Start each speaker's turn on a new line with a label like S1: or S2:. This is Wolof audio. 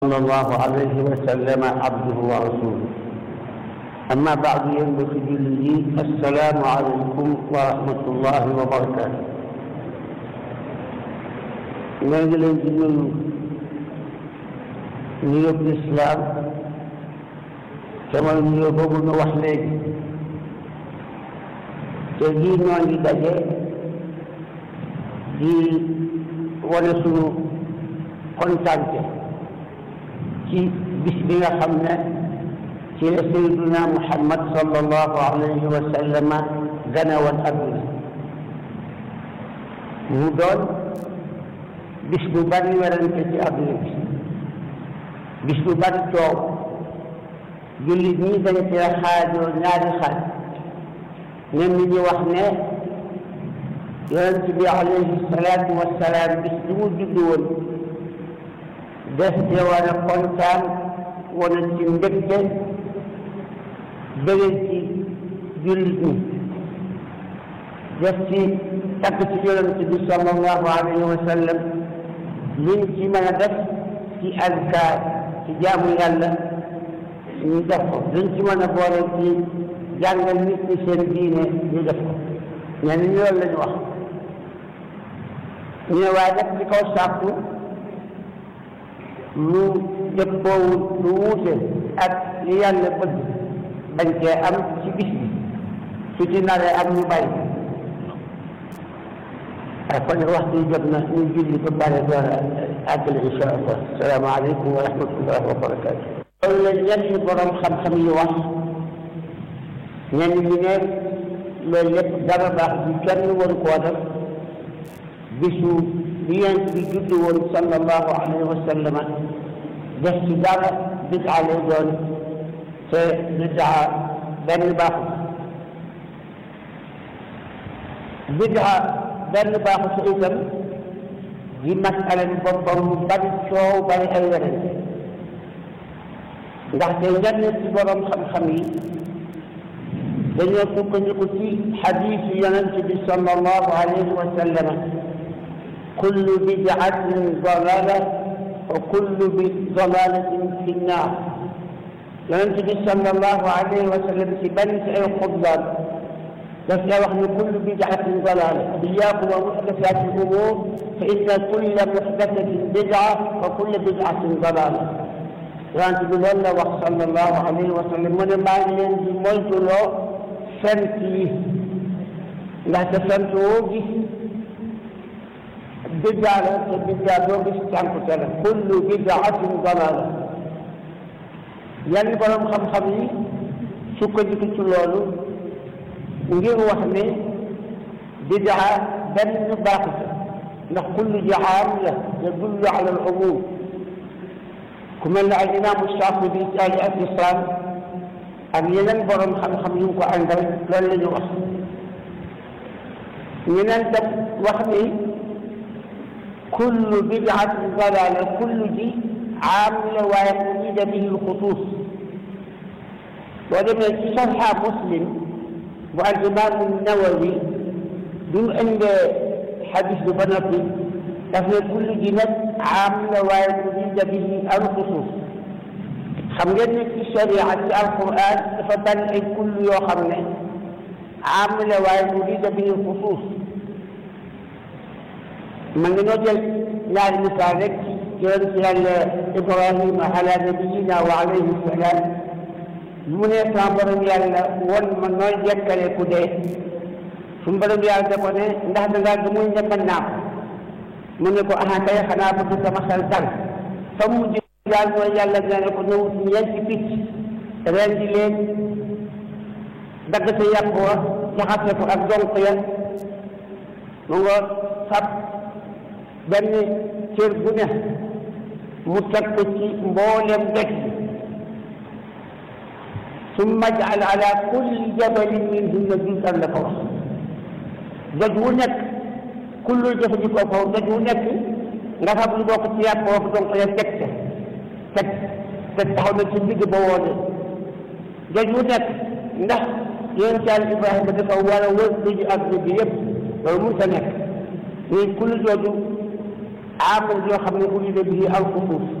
S1: صلى الله عليه وسلم عبده ورسوله أما بعد ينبغي لي السلام عليكم ورحمة الله وبركاته ñoo ngi leen di nuyu nuyób lislaam te mooy nuyoo boobu nu wax léegi te lii ñoo ngi daje di wane sunu kontante ci bis bi nga xam ne ci la sayyiduna muhammad sallallahu alayhi wa sallama gane woon adduna mu doon bis bu bari werante ci adduna bi bis bu bari coow jullit ñi dañ cee xaajoo ñaari xaaj ñenn ñi wax ne yonent bi alayhi salaatu wassalaam bis bi mu juddu woon def ci war a kontaan wane ci mbégte bëggal ci jullit ñi def ci takk ci yonent bi sallallahu alayhi wa sallam liñ ci mën a def ci azkaar ci jaamu yàlla ñu def ko liñ ci mën a boole ci jàngal nit ñi seen diine ñu def ko ñenn ñi loolu lañu wax ñu ne waaye nag ci kaw sàkku lu dëppoowul lu wuute ak li yàlla bëgg bañ cee am ci bis bi su ci naree am ñu bàyyi waaye kon waxtu yi jot na ñu julli ba pare door a àggale insha allah salaamaaleykum wa rahmatullah wa barakaatu loolu la ñenn borom xam-xam yi wax ñenn ñi ne loolu lépp dara baax bi kenn waru koo def bisu bi yent bi juddu woon sallallahu alayhi wa sallam def ci dara bidaa lay doon te bidaa benn baaxu bidaa benn baaxu sa itam di masala bi boppam mu bari coow bari ay werante ndaxte ñenn ci borom xam-xam yi dañoo sukkandiku ci xadiisu yonent bi sallallahu alayhi wa sallam kullu bid'atin dalala wa kullu dalalatin fi nnaar yonent bi sallallahu alayhi wa sallam ci benn ci ay xutbaam daf la wax ne kullu bid'atin dalala iyaakum wa muxdasati l-umuur fa inna kulla muxdasatin bid'a wa kulla bid'atin dalala yonent bi loolu la wax sallallahu alayhi wa sallam mu ne maa ngi leen di moytuloo fent yi ndaxte fent woo gis biddaa la te biddaa doo gis cànkute la kullu bidaatin dalaala yenn borom xam-xam yi sukkandiku ci loolu ngir wax ne biddaa benn baaxut ndax kullu jaam la yadullu ala al umum ku mel ne al imaamu Shaafi'i ci al I'tisaam ak yeneen borom xam-xam yu ko àndal loolu la ñu wax ñeneen tam wax ni kullu bid'atin dalaala kullu ji aam la waaye urida bihi lxusuus boo demee ci sarxa muslim bu al imaamu nawawi bi mu indee xadis bi ba noppi daf ne kullu ji nag aam la waaye urida bihi alxusuus xam ngeen ne ci sharia ci alquran dafa bari ay kullu yoo xam ne aam la waaye urida bihi alxusuus man nga noo jël ñaari misaal rek yonent yàlla ibrahima ala nabiyina wa alayhi salaam mu ne sama borom yàlla won ma nooy jekkale ku dee suñu borom yàlla da ko ne ndax da ngaa gëmul ne mën naa ko mu ne ko aha kay xanaa bëgg sama xel dal fa mu mujj daal mooy yàlla nee na ko ñëwut ñeenti picc ren di leen dagg sa yàpp wa jaxase ko ak donk ya mu nga fab benn cër bu ne mu teg ko ci mboolem dëkk summa jaal ala kulli jabalin minhunna juz'an la ko wax doj wu nekk kullu jëfandikoo foofu doj wu nekk nga fab lu bokk ci yàpp foofu donc ya teg te teg te taxaw na ci digg ba woone doj wu nekk ndax yonent Yàlla Ibrahima dafa war a wër duju adduna bi yëpp loolu mënut a nekk muy kullu jooju amal yoo xam ne urida bihi al xusuus